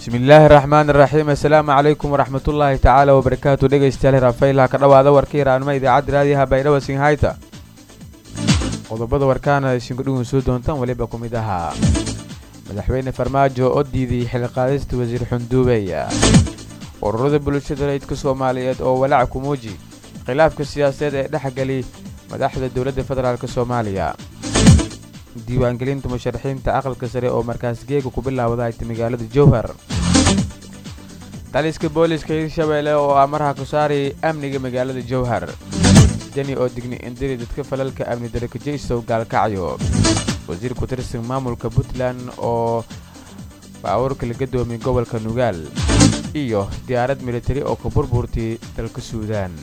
bismillaahi raxmaan iraxiim assalaamu calaykum waraxmatullaahi tacaala wabarakaatu dhegeystayaal hiraafaylaha ka dhowaada warka hiraanimo idaacadda raadiyaha baydhabo singhayta qodobada warkaana isinku dhugun soo doontaan weliba ku mid ahaa madaxweyne farmaajo oo diiday xilqaadista wasiir xunduubeya ururada bulshada rayidka soomaaliyeed oo walaac ku muuji khilaafka siyaasadeed ee dhexgeli madaxda dowladda federaalk soomaaliya diiwaangelinta musharaxiinta aqalka sare oo markaas geega ku bilaawda ayta magaalada jowhar taliska booliska hirshabeelle oo amaraha ku saaray amniga magaalada jowhar deni oo digni indiri dadka falalka amni darakajaysow gaalkacyo wasiir ku tirsan maamulka puntland oo baabuurka la gadoomiyay gobolka nugaal iyo diyaarad militari oo ka burburtay dalka suudaan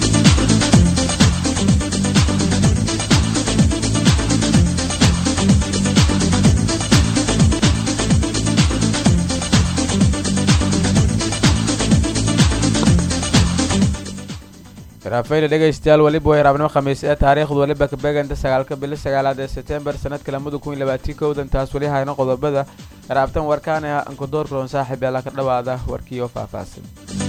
raafayla dhegaystayaal weliba way raabnimo khamiis ee taariikhdu weliba ka beeganta sagaalka bili sagaalaad ee sebtembar sanadka lamada kun iyo labaatii kowdan taas weli hayno qodobada raabtan warkaana ankudoor kuloon saaxiib yaala ka dhowaada warkii oo faahfaahsan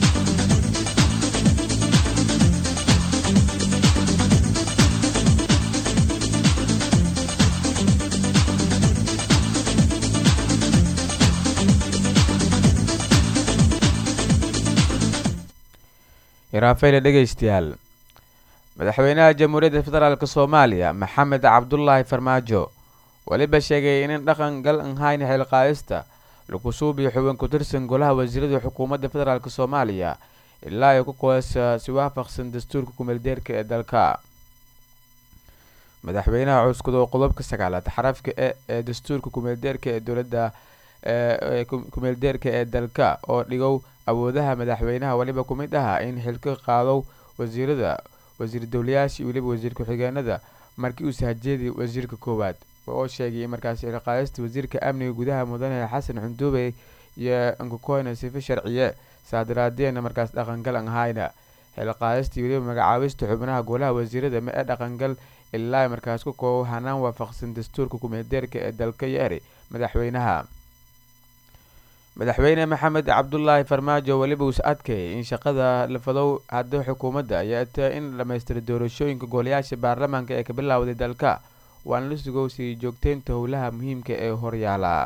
raafayla dhegaystayaal madaxweynaha jamhuuriyadda federaalk soomaaliya maxamed cabdulaahi farmaajo weliba sheegay inan dhaqan gal anhayn xilqaadista lagu suubiyo xubin ku tirsan golaha wasiirada xukuumadda federaalk soomaaliya ilaa ay ku qoysa si waafaqsan dastuurka kumeeldeerka ee dalka madaxweynaha cuskado qodobka sagaalaad xarafka e ee dastuurka kumeeldeerka ee dowladda kumeeldeerka ee dalka oo dhigow awoodaha madaxweynaha weliba ku mid aha in xilka qaadow wasiirada wasiir dowlayaashii weliba wasiir ku-xigeenada markii uu sahajeeday wasiirka koowaad oo sheegay markaasi xilqaadista wasiirka amniga gudaha mudane xasan xunduube iyo ankukoyna sifa sharciye saadaraadeenna markaas dhaqangal an hayna xilqaadistii weliba magacaabista xubnaha golaha wasiirada ma ee dhaqangal ilaa markaas ku koobo hanaan waafaqsan dastuurka kumeeldeerka ee dalka iyo eri madaxweynaha madaxweyne maxamed cabdulaahi farmaajo weliba uus adkayay in shaqada lafadow hadda xukuumadda ayaa ta in dhammaystiray doorashooyinka golayaasha baarlamaanka ee ka bilowday dalka waana la sugow sii joogteynta howlaha muhiimka ee horyaala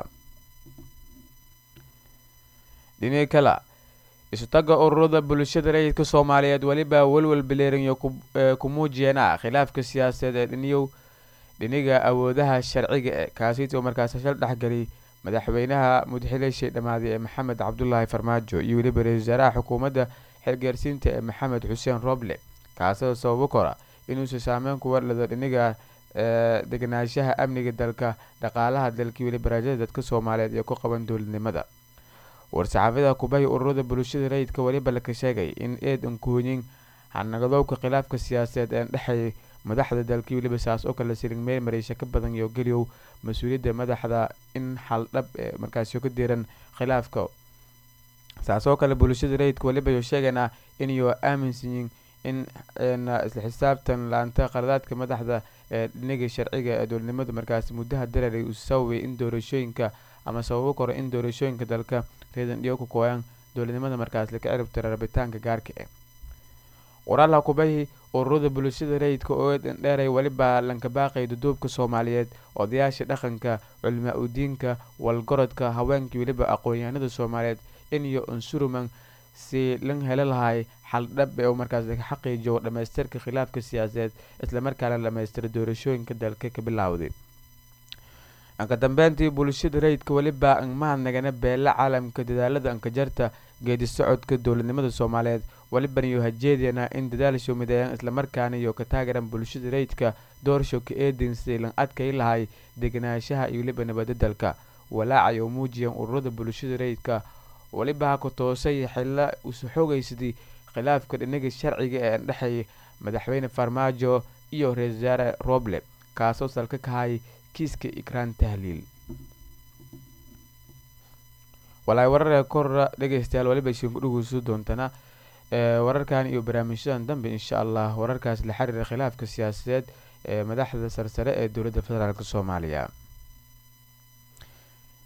dhini kala isutaga ururada bulshada rayidka soomaaliyeed weliba welwel bileerinyo ku muujiyeena khilaafka siyaasadeed ee dhiniyow dhiniga awoodaha sharciga e kaasiitoo markaas shal dhexgeliy madaxweynaha mudxileeshay dhammaaday ee maxamed cabdulaahi farmaajo iyo weliba ra-isul wasaaraha xukuumadda xilgaarsiinta ee maxamed xuseen roble kaasoo sababo kora inuusa saameyn ku warlado dhiniga deganaanshaha amniga dalka dhaqaalaha dalkii weliba raajada dadka soomaaliyeed ee ku qaban dowladnimada war-saxaafada kubahi ururada bulshada rayidka weliba laka sheegay in eed ankooyin hanagadowka khilaafka siyaasadeed ee dhexeeyay madaxda dalkii weliba saas oo kale siring meel mareysha ka badan iyo geliyow mas-uuliyadda madaxda in xaldhab ee markaasio ka diran khilaafka saas oo kale bulshada rayidka weliba yo sheegaynaa inyo aaminsanyiin in isla xisaabtan laanta qaladaadka madaxda ee dhiniga sharciga ee dowladnimada markaasi muddaha dareeray uu sababay in doorashooyinka ama sababo koro in doorashooyinka dalka reedan dhiyo ku kooyaan dowladnimada markaas laka ciribtira rabitaanka gaarka eh waraalaha kubahi ururada bulshada rayidka oo dheeray weliba lankabaaqay duduubka soomaaliyeed odayaasha dhaqanka culimaa udiinka walgorodka haweenkii weliba aqoon-yahanada soomaaliyeed iniyo unsuruman si lan helo lahay xaldhab ee uu markaas laga xaqiijiyo dhamaystirka khilaafka siyaasadeed islamarkaana dhamaystira doorashooyinka dalka ka bilowday anka dambeyntii bulshada rayidka weliba mahadnagana beela caalamka dadaalada ankajarta geedi socodka dowladnimada soomaaliyeed weliban iyo hajeedana in dadaal mideeyaan islamarkaana iyo ka taageeran bulshada rayidka doorshow ka eedin siday lan adkay lahay deganaanshaha iyo weliba nabada dalka walaaca oo muujiyaan ururada bulshada rayidka weliba ha ku toosay xilla usu xoogaysadii khilaafka dhinaga sharciga ee dhexeeyay madaxweyne farmaajo iyo ra-isul wasaare roble kaasoo salka kahay kiiska ikraan tahliil walaay wararee kora dhegeystayaal waliba isinku dhugeyso doontana wararkan iyo barnaamijyadan dambe insha allah wararkaas la xiriira khilaafka siyaasadeed ee madaxda sarsare ee dowladda federaalk soomaaliya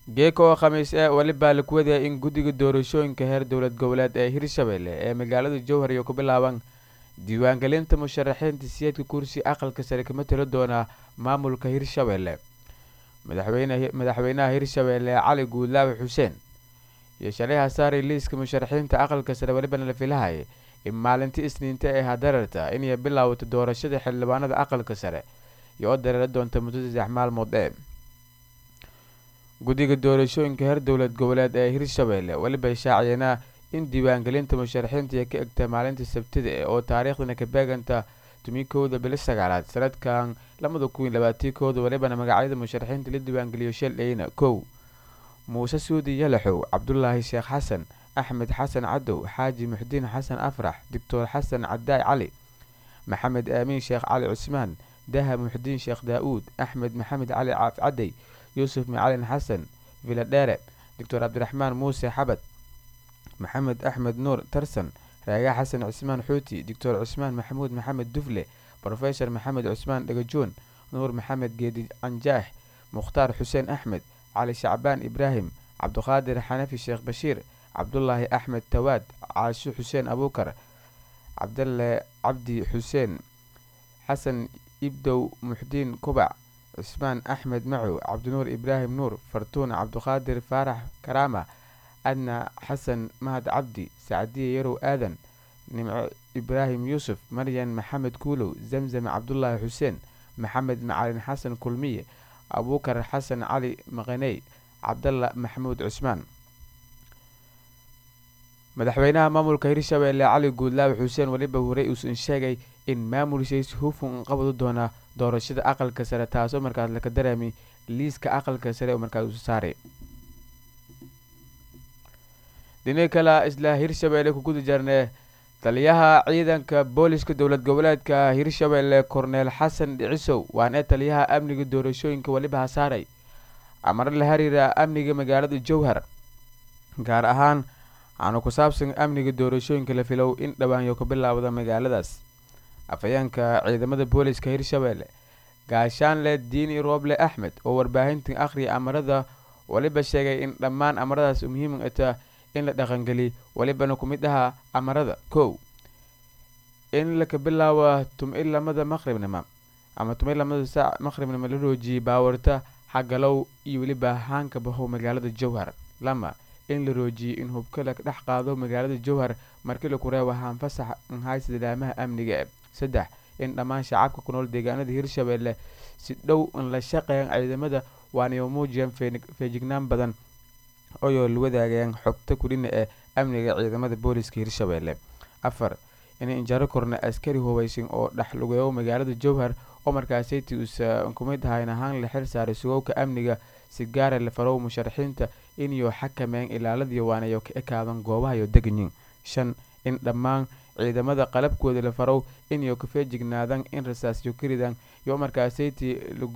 geeka oo khamiis ee welibaa laku wadaya in guddiga doorashooyinka heer dowlad goboleed ee hirshabelle ee magaalada jowhar iyo ku bilaaban diiwaangelinta musharaxiinta siyeedka kursi aqalka sare kama talo doonaa maamulka hirshabelle madaxweynaha hirshabelle cali guudlaawe xuseen iyo shalay hasaaray liiska musharaxiinta aqalka sare welibana la filahaya in maalintii isniinta ee hadararta inay bilaawato doorashada xildhibaanada aqalka sare iyo oo dareera doonta muddo saddex maalmood ee guddiga doorashooyinka heer dowlad goboleed ee hirshabelle weliba shaaciyanaa in diiwaangelinta musharaxiinta ay ka egta maalinta sabtida e oo taariikhdana ka beeganta tumikowda bili sagaalaad sanadkan labada kun labaatii kooda welibana magacyada musharaxiinta la diiwaangeliyo shal eyna kow muuse suudi yalaxow cabdulaahi sheekh xasan axmed xasan cadow xaaji muxdiin xasan afrax doctor xasan cadaay cali maxamed aamiin sheekh cali cusmaan daha muxdiin sheekh daa-uud axmed maxamed cali caaf cadey yuusuf macalin xasan viladhere doctor cabdiraxmaan muuse xabad maxamed axmed nuur tarsan raaga xasan cusmaan xuuti doctor cusmaan maxamuud maxamed dufle brofesor maxamed cusmaan dhagajoon nuur maxamed geedi canjaax mukhtaar xuseen axmed cali shacbaan ibraahim cabduqaadir xanafi sheekh bashiir cabdulaahi axmed tawaad caasho xuseen abuukar cabdalle cabdi xuseen xasan ibdow muxdiin kubac cusmaan axmed macow cabdinuur ibraahim nuur fartuun cabduqaadir faarax karaama adna xasan mahad cabdi sacdiye yarow aadan nimco ibraahim yuusuf maryan maxamed kuulow zamzam cabdulaahi xuseen maxamed macalin xasan kulmiye abuukar xasan cali maqaney cabdalla maxamuud cusmaan madaxweynaha maamulka hirshabelle cali guudlaawe xuseen weliba horey uusan sheegay in maamulshays hufun qabadu doonaa doorashada aqalka sare taasoo markaas laka dareemay liiska aqalka sare oo markaas usu saaray dhini kale isla hirshabelle ku guda jarnee taliyaha ciidanka booliska dowlad goboleedka hirshabelle korneel xasan dhicisow waana taliyaha amniga doorashooyinka weliba hasaaray amar la xiriira amniga magaalada jowhar gaar ahaan aanu ku saabsan amniga doorashooyinka la filow in dhawaanyo ka bilaawda magaaladaas afhayeenka ciidamada booliska hirshabelle gaashaanle diini rooble axmed oo warbaahintan akhriya amarada weliba sheegay in dhammaan amaradaas muhiim ata in la dhaqangeliy welibana ku mid ahaa amarada kow in laka bilaawa tum-i lamada maqribnimo ama tum-i lamada saac maqribnimo la roojiyey baawarta xagalow iyo weliba haanka bahow magaalada jowhar lama in la roojiyey in hubka la dhex qaado magaalada jowhar markii laku reebo haanfasax nhaysa ilaamaha amniga saddex in dhammaan shacabka ku nool deegaanada hirshabelle si dhow in la shaqeeyaan ciidamada waanay muujiyaan feejignaan badan oyoo la wadaagayaan xogta kulina ee amniga ciidamada booliska hirshabelle afar in injaro korna askari hubaysan oo dhexlugeeyo magaalada jowhar oo markaasayti uusa kumid ahayn ahaan la xil saaray sugowka amniga si gaara la farow musharaxiinta inyo xakameyn ilaaladiyo waanayo ka ekaadan goobahayo deganyin shan in dhammaan ciidamada qalabkooda la farow inyo ka feejignaadaan in rasaasyo karidaan iyo markaasayti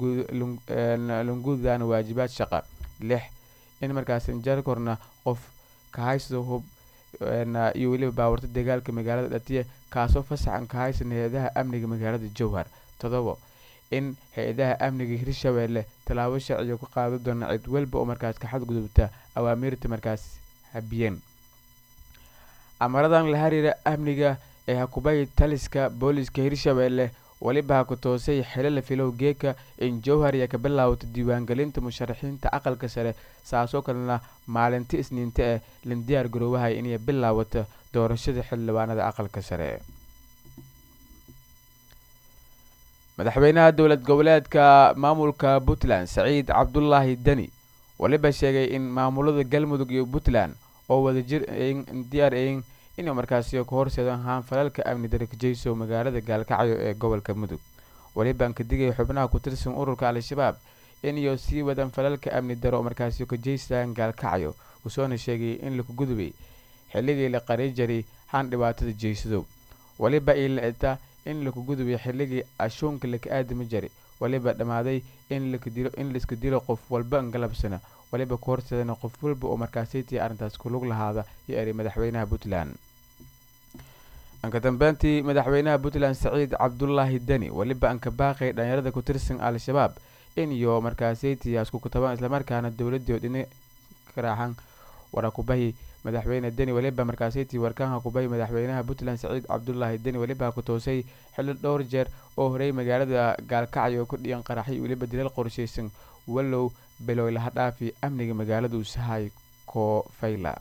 langudaan waajibaad shaqa lix in markaas injaro korna qof kahaysto hub iyo weliba baawarta dagaalka magaalada dhatiya kaasoo fasaxan ka haysan hay-adaha amniga magaalada jowhar todobo in hay-adaha amniga hirshabelle tallaabo sharciga ku qaada doona cid walba oo markaas ka xadgudubta awaamiirta markaas habiyeen amaradan la xiriira amniga ee hakubay taliska booliska hirshabelle weliba ha ku toosay xilo la filow geeka in jowhar iyo ka bilaawata diiwaangelinta musharaxiinta aqalka sare saasoo kalena maalinti isniinta ee landiyaar garoowahay inay bilaawata doorashada xildhibaanada aqalka sare madaxweynaha dowlad goboleedka maamulka puntland saciid cabdulaahi deni weliba sheegay in maamulada galmudug iyo puntland oo wadajir diyaar ayin inay markaasi ka horseedaan haanfalalka amni darakajeyso magaalada gaalkacyo ee gobolka mudug welibaan ka digaya xubnaha ku tirsan ururka al-shabaab inayo sii wadaan falalka amni daro oo markaasi ka jeystaan gaalkacyo usoona sheegay in laku gudubay xilligii la qari jaray haan dhibaatada jeysado weliba ila eta in laku gudubay xilligii ashuunka laka aadami jaray weliba dhammaaday in lakadilo in laiska dilo qof walba galabsana waliba ku horseedana qof walba oo markaasaytii arrintaas kulug lahaada iyo eray madaxweynaha puntland anka dambeyntii madaxweynaha puntland saciid cabdulaahi deni weliba anka baaqay dhalinyarada ku tirsan al-shabaab in iyo markaasaytii asku kutabaan islamarkaana dowladii dhini ka raaxan wara kubahi madaxweyne deni weliba markaasaytii warkaanka kubahi madaxweynaha puntland saciid cabdulaahi deni weliba ku toosay xilli dhowr jeer oo horey magaalada gaalkacyo ku dhiyan qaraxay weliba dilal qorshaysan wallow bilow laha dhaafi amniga magaalada usahay koofayla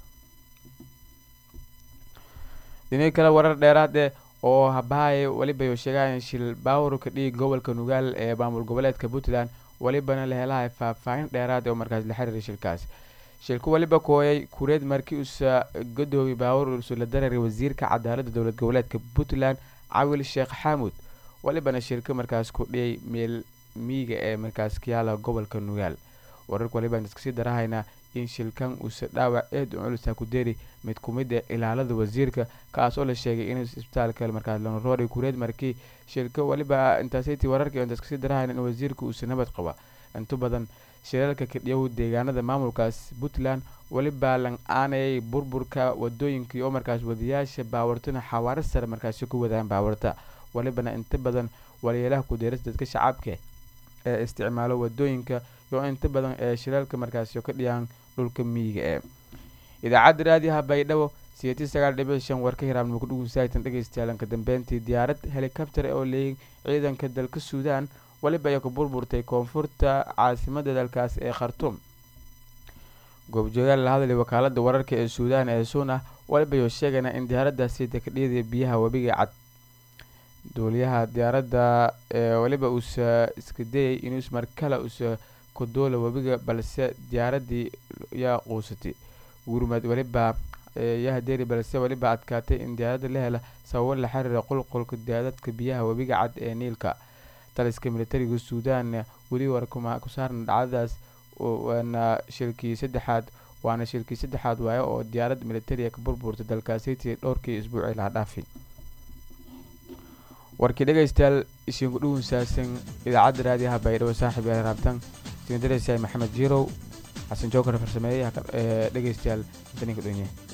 dhinii kale warar dheeraad eh oo habahaye weliba sheegayan shil baawurka dhiig gobolka nugaal ee maamul goboleedka puntland welibana la helahay faahfaahin dheeraad oo markaas la xiriiray shilkaas shilku weliba kooyay kureed markii uusa gadoomiy baawur usula dararay wasiirka cadaaladda dowlad goboleedka puntland cawil sheekh xaamud welibana shilka markaas ku dhiyay meel miiga ee markaas kayaala gobolka nugaal wararka walibaan iskasii darahaynaa in shilkan uusa dhaawac eed u culusa ku deri mid kumid ee ilaalada wasiirka kaas oo la sheegay in isbitaalka markaas lanroori kureed markii shilka weliba intaasaytii wararka inta iskasii darahayna in wasiirka uusa nabad qaba inta badan shirarka kadhiyow deegaanada maamulkaas puntland weliba lang aanayay burburka wadooyinkii oo markaas wadayaasha baawartana xawaaro sare markaasi ku wadaan baawarta welibana inta badan waliyeelaha kudeerasa dadka shacabka ee isticmaalo wadooyinka iyo inta badan ee shiraalka markaasi ka dhiyaan dhulka miyiga ee idaacadda raadiyaha baydhabo siyeetii sagaal dhibic shan warka hiraabnimo ku dhugunsahaytan dhegeystayalanka dambeyntii diyaarad helikabtar oo leeyay ciidanka dalka suudaan weliba ay ku burburtay koonfurta caasimada dalkaas ee khartuum goobjoogaal la hadlay wakaalada wararka ee suudaan ee suuna weliba ayuu sheegayna in diyaaradaasi dekadhiyada biyaha webiga cad duuliyaha diyaaradda ee weliba uusa iska dayay inuus markale uusa ku duula webiga balse diyaaradii yaa quusatay gurmad weliba yahadeeri balse weliba adkaatay in diyaaradda la hela sababo la xiriira qulqulka daadadka biyaha webiga cad ee niilka taliska militariga suudaan weli war ku saarna dhacdadaas waana shilkii saddexaad waana shilkii saddexaad waayo oo diyaarad militariga ka burburtay dalkaasiti dhowrkii isbuucii laha dhaafi warkii dhegeystayaal isiinku dhugunsaasan idaacadda raadiyaha baydhabo saaxib yaal raabtan isina dareysaay maxamed jirow xasan jookar farsameeyey dhegeystayaal daninka dhonye